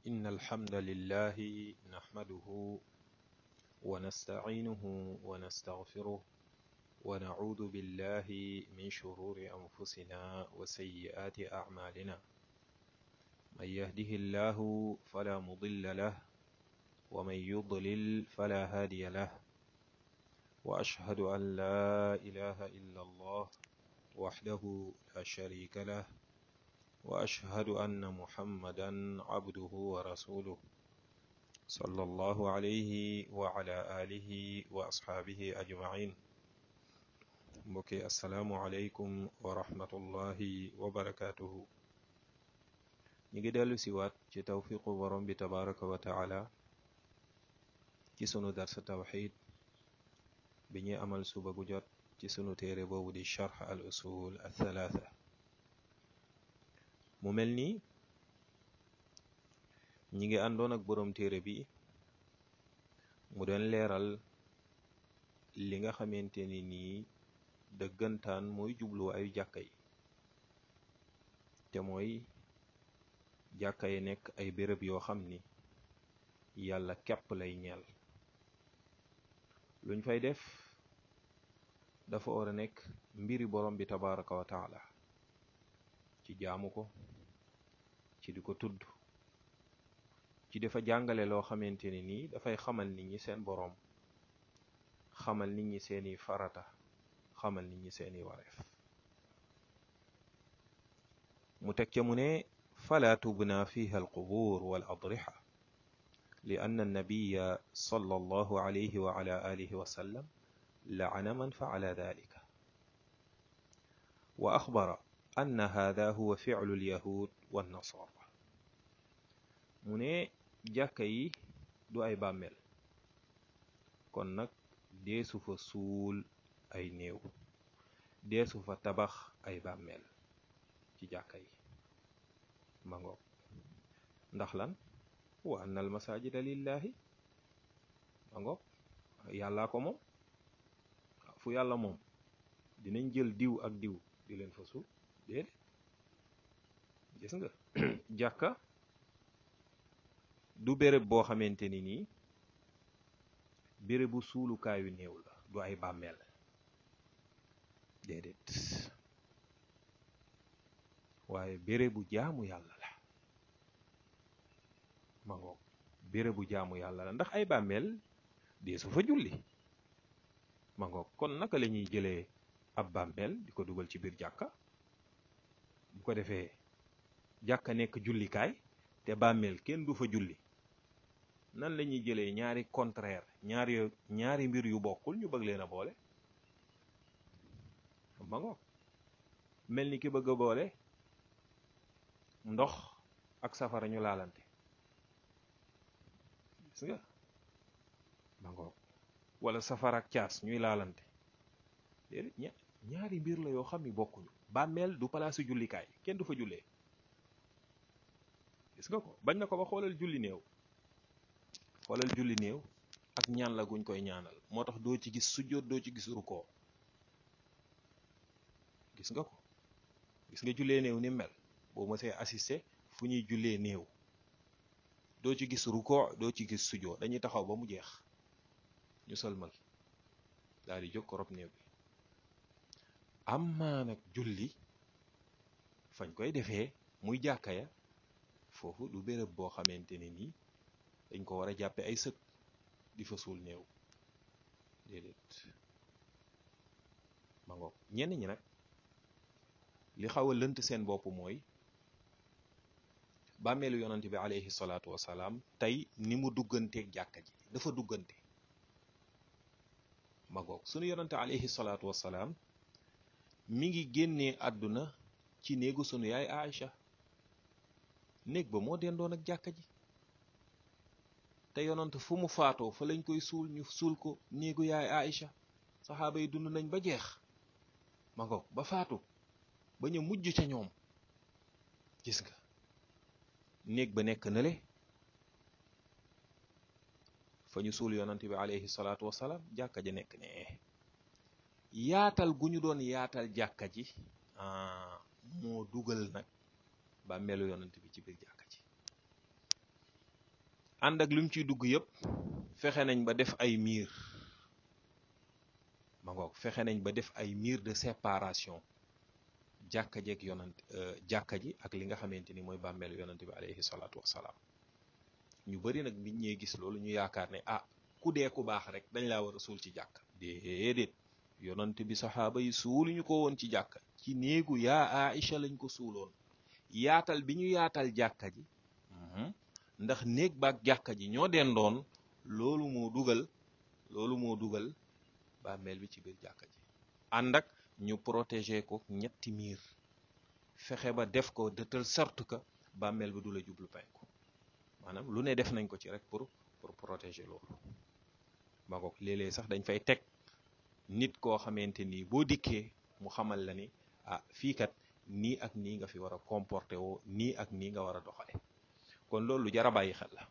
إن الحمد لله نحمده ونستعينه ونستغفره ونعوذ بالله من شرور أنفسنا وسيئات أعمالنا من يهده الله فلا مضل له ومن يضلل فلا هادي له وأشهد أن لا إله إلا الله وحده لا شريك له وأشهد أن محمدا عبده ورسوله صلى الله عليه وعلى آله وأصحابه أجمعين mbokki asalaamualeykum wa rahmatullahi wa barakaatuhu ñu ngi dellu siwaat ci tawfiqu borom bi tabaraka wa taala ci sunu darsa tawxid bi ñuy amal suba gu jot ci sunu téere boobu di charx al usul al thalaatha mu mel ni ñi ngi àndoon ak borom téere bi mu doon leeral li nga xamante ni nii dëggantaan mooy jubluwaayu jàkka yi te mooy jàkka yi nekk ay béréb yoo xam ni yàlla képp lay ñeel luñ fay def dafa war a nekk mbiri borom bi tabaraka wa taala ci jaamu ko ci di ko tudd ci dafa jàngale loo xamante ni nii dafay xamal nit ñi seen boroom xamal nit ñi seeni farata xamal nit ñi seeni wareef mu teg ca mu ne fala tubna fiha alqubur wal adrixa li anna annabiya sallallahu alayhi wa ala alihi wa sallam la'ana man fa'ala dhalika wa axbara anna hada huwa fi'lu alyahud wan nasara mu ne jàkka yi du ay bàmmeel kon nag deesu fa suul ay néew deesu fa tabax ay bàmmeel ci jàkka yi ma ngoog ndax lan wa anna al masajida lillahi ma ngoog yàllaa ko moom fu yàlla moom dinañ jël diw ak diw di leen fa suul déedéet gis nga jàkka du béréb boo xamante ni nii bérébu suulukaayu néew la du ay bàmmeel déedéet waaye bérébu jaamu yàlla la ma ngoog bérébu jaamu yàlla la ndax ay bàmmeel dee su fa julli ma ngoog kon naka la ñuy jëlee ab bàmmeel di ko dugal ci biir jàkka bu ko defee jàkka nekk jullikaay te bàmmeel kenn du fa julli nan la ñuy jëlee ñaari contraire ñaari ñaari mbir yu bokkul ñu bëgg leen a boole ma ngoog mel ni ki bëgg a boole ndox ak safara ñu laalante gis nga ma ngoog wala safara ak caas ñuy laalante déedéet ñaari mbir la yoo xam ni bokkuñu bàmmeel du palaasu jullikaay kenn du fa jullee gis nga ko bañ na ko ba xoolal julli néew xoolal julli néew ak ñaan la guñ koy ñaanal moo tax doo ci gis sujjóot doo ci gis rukoo gis nga ko gis nga jullee néew ni mel boo mësee assisté fu ñuy jullee néew doo ci gis rukoo doo ci gis sujjóot dañuy taxaw ba mu jeex ñu sëlmal daal di jóg ko rob néew bi amma nag julli fañ koy defee muy jàkka ya foofu du béréb boo xamante ne nii dañ ko war a jàppe ay sëg di fa suul néew déedéet ma ngoog ñenn ñi nag li xaw a lënt seen bopp mooy bàmmeelu yonante bi alayhi salaatu wasalaam tey ni mu dugganteeg jàkka ji dafa duggante ma ngoog sunu yonante alayhi salaatu wasalaam mi ngi génnee àdduna ci néegu sunu yaay Aïcha néeg ba moo dendoon ak jàkka ji te yonant fu mu faatoo fa lañ koy suul ñu suul ko néegu yaay Aïcha saxaaba yi dund nañ ba jeex ma ngoog ba faatu ba ñu mujj ca ñoom gis nga néeg ba nekk nale fa ñu suul yonant bi alayhi salaatu wasalaam jàkka ja nekk ne yaatal gu ñu doon yaatal jàkka ji moo dugal nag bàmmeelu yonant bi ci biir jàkka ji ànd ak lim ciy dugg yëpp fexe nañ ba def ay miir ma ngoog fexe nañ ba def ay miir de séparation jàkka jeeg yonant jàkka ji ak li nga xamante ni mooy bàmmeelu yonant bi alayhi salaatu wassalaam ñu bari nag nit ñee gis loolu ñu yaakaar ne ah ku dee ku baax rek dañ laa war a suul ci jàkk déedéet yonant bi saxaaba yi suuluñu ko woon ci jàkka ci néegu yaa Aïcha lañ ko suuloon yaatal bi ñu yaatal jàkka ji ndax néeg baak jàkka ji ñoo dendoon loolu moo dugal loolu moo dugal bàmmeel bi ci biir jàkka ji ànd ak ñu protéger ko ñetti miir fexe ba def ko de telle sorte que bàmmeel bi du la jublu penku maanaam lu ne def nañ ko ci rek pour pour protéger loolu ma ngoog léeg-léeg sax dañ fay teg nit koo xamante ni boo dikkee mu xamal la ni ah fii kat nii ak nii nga fi war a comporter woo nii ak nii nga war a doxale kon loolu lu jar a bàyyi xel la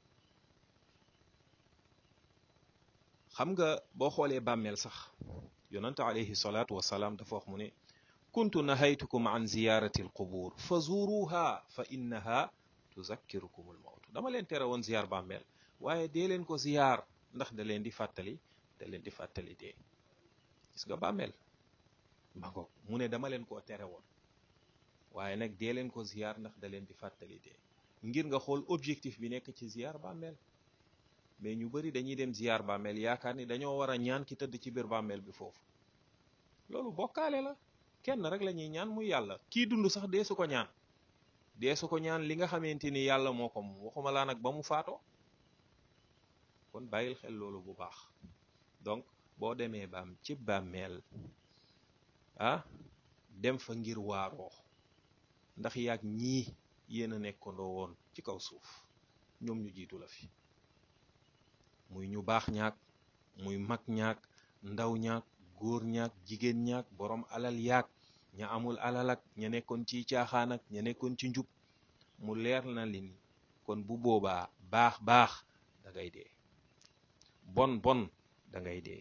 xam nga boo xoolee bàmmeel sax yonante alayhi salaatu wasalaam dafa wax mu ne kuntu nahaytukum an ziyarati al qubur fa zuruha fa innaha tuzakkirukum al mawt dama leen tere woon ziyaar bàmmeel waaye dee leen ko ziyaar ndax da leen di fàttali da leen di fàttali dee gis nga bàmmeel ma ko mu ne dama leen koo tere woon waaye nag dee leen ko ziyaar ndax da leen di fàttali dee ngir nga xool objectif bi nekk ci ziyaar bàmmeel mais ñu bari dañuy dem ziyaar bàmmeel yaakaar ni dañoo war a ñaan ki tëdd ci biir bàmmeel bi foofu loolu bokkaale la kenn rek la ñuy ñaan muy yàlla kii dund sax dee su ko ñaan dee su ko ñaan li nga xamante ni yàlla moo ko moom waxuma laa nag ba mu faatoo kon bàyyil xel loolu bu baax donc boo demee baam ci bàmmeel ah dem fa ngir waaroo ndax yaag ñii yéen a nekkandoo woon ci kaw suuf ñoom ñu jiitu la fi muy ñu baax ñaak muy mag ñaak ndaw ñaak góor ñaak jigéen ñaak borom alal yaak ña amul alal ak ña nekkoon ci caaxaan ak ña nekkoon ci njub mu leer na li ni kon bu boobaa baax baax da ngay dee bon bon da ngay dee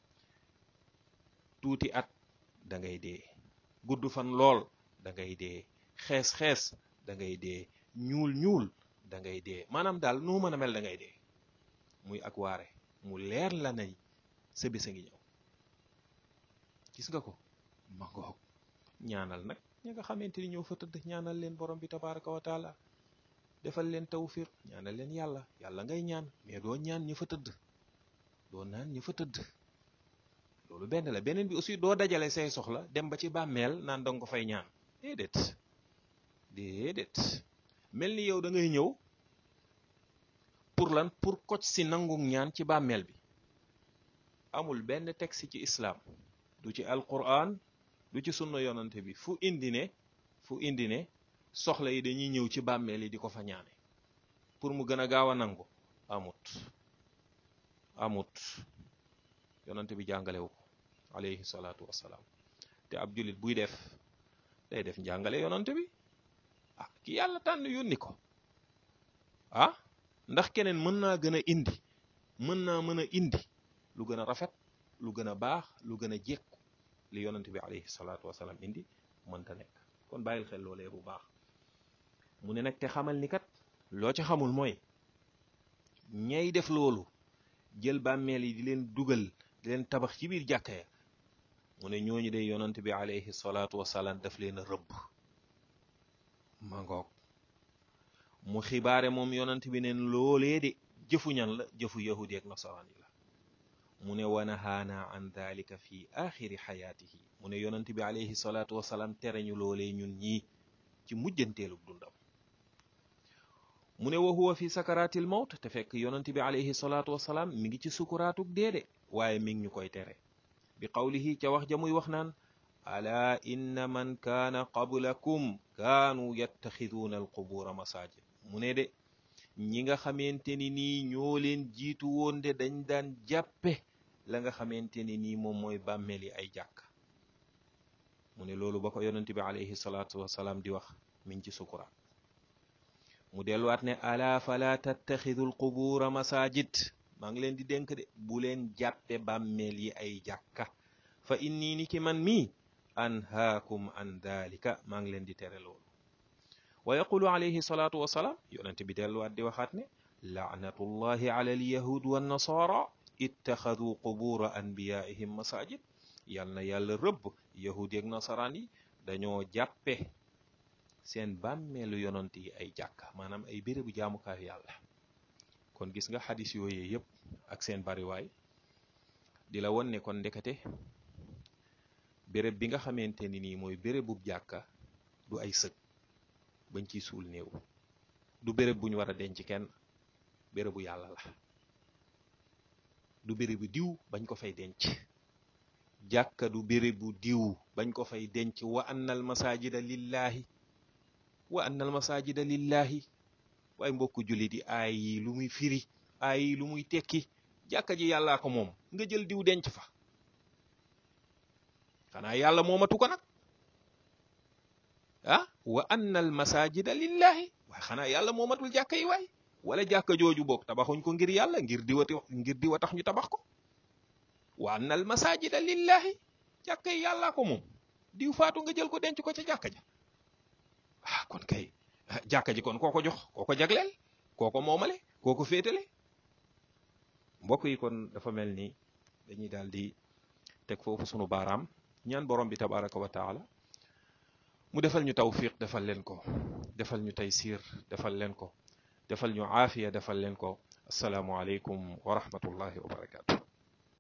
tuuti at da ngay dee gudd fan lool da ngay dee xees xees da ngay dee ñuul ñuul da ngay dee maanaam daal noo mën a mel da ngay dee muy ak waare mu leer la nay sa bés a ngi ñëw gis nga ko ma ngoog ñaanal nag ñi nga xamante ni ñoo fa tëdd ñaanal leen borom bi tabaraka wa taala defal leen tawfiq ñaanal leen yàlla yàlla ngay ñaan mais doo ñaan ñi fa tëdd doo naan ñi fa tëdd loolu benn la beneen bi aussi doo dajale say soxla dem ba ci bàmmeel naan danga ko fay ñaan déedéet déedéet mel ni yow da ngay ñëw pour lan pour koc si nangu ñaan ci bàmmeel bi amul benn texte ci islam du ci alquran du ci sunna yonante bi fu indi ne fu indi ne soxla yi dañuy ñëw ci bàmmeel yi di ko fa ñaane pour mu gën a gaaw a nangu amut amut yonante bi jàngalewu ko alayhi salaatu wassalaam te ab jullit buy def day def njàngale yonante bi ah ki yàlla tànn yónni ko ah ndax keneen mën naa gën a indi mën naa mën a indi lu gën a rafet lu gën a baax lu gën a jekku li yonante bi alayhi salaatu wassalaam indi mënta nekk kon bàyyil xel loolee bu baax mu ne nag te xamal ni kat loo ci xamul mooy ñay def loolu jël bàmmeel yi di leen dugal di leen tabax ci biir jàkka ya mu ne ñooñu de yonante bi alayhi salaatu wassalaam daf leen a rëbb ma ngoog mu xibaare moom yonante bi neen loolee de jëfu ñan la jëfu yahudi ak nasaraan yi la mu ne wanahaana an dalika fi axiri xayaatihi mu ne yonante bi alayhi salaatu wassalaam tere ñu loolee ñun ñii ci mujjanteelu dundam mu ne wa huwa fi sakaraatil mawt te fekk yonante bi alayhi salaatu wassalaam mi ngi ci sukuraatug deede waaye mi ngi ñu koy tere bi qawlihi ca wax ja muy wax naan ala inna man kaana qablakum kaanu yattaxiduuna alqubuura masaajid mu ne de ñi nga xamante ni nii ñoo leen jiitu woon de dañ daan jàppe la nga xamante ni nii moom mooy bàmmeel yi ay jàkk mu ne loolu ba ko yonente bi alayhi salaatu wasalaam di wax min ci sukuraat mu delluwaat ne ala fala tattaxidu alqubuura masaajid maa ngi leen di dénk de bu leen jàppe bàmmeel yi ay jàkka fa inni ni ki man mii anhaakum an dalika maa ngi leen di tere loolu wa yaqulu alayhi salaatu wasalaam yonente bi delluwaat di waxaat ne laanatullahi ala alyahud wannasara ittaxadu qubura anbiyaihim masajid yal na yàlla rëbb yahud yeeg nasaraan yi dañoo jàppe seen bàmmeelu yonant yi ay jàkka maanaam ay bérébu jaamukaayu yàlla kon gis nga xadis yooyu yëpp ak seen bariwaay di la won ne kon ndekete béréb bi nga xamante ni nii mooy bérébub jàkka du ay sëg bañ ciy suul néew du béréb bu ñu war a denc kenn bérébu yàlla la du bérébu diw bañ ko fay denc jàkka du bérébu diw bañ ko fay denc wa annal masajida lillahi wa annal masajida lillahi waaye mbokku jullit yi aay yi lu muy firi aay yi lu muy tekki jàkka ji yàllaa ko moom nga jël diw denc fa xanaa yàlla moomatu ko nag ah wa annal masajida lillahi waaye xanaa yàlla moomatul jàkka yi waay wala jàkka jooju boog tabaxuñ ko ngir yàlla ngir diwati ngir diwa tax ñu tabax ko wa annal masajida lillahi jàkka yi yàllaa ko moom diw faatu nga jël ko denc ko ca jàkka ja ah kon kay jàkka ji kon koo ko jox koo ko jagleel koo ko moomale koo ko féetale mbokk yi kon dafa mel ni dañuy daal di teg foofu sunu baaraam ñaan borom bi tabaraka wa taala mu defal ñu tawfiq defal leen ko defal ñu taysir defal leen ko defal ñu aafiya defal leen ko asalaamu aleykum wa rahmatullahi wa barakatu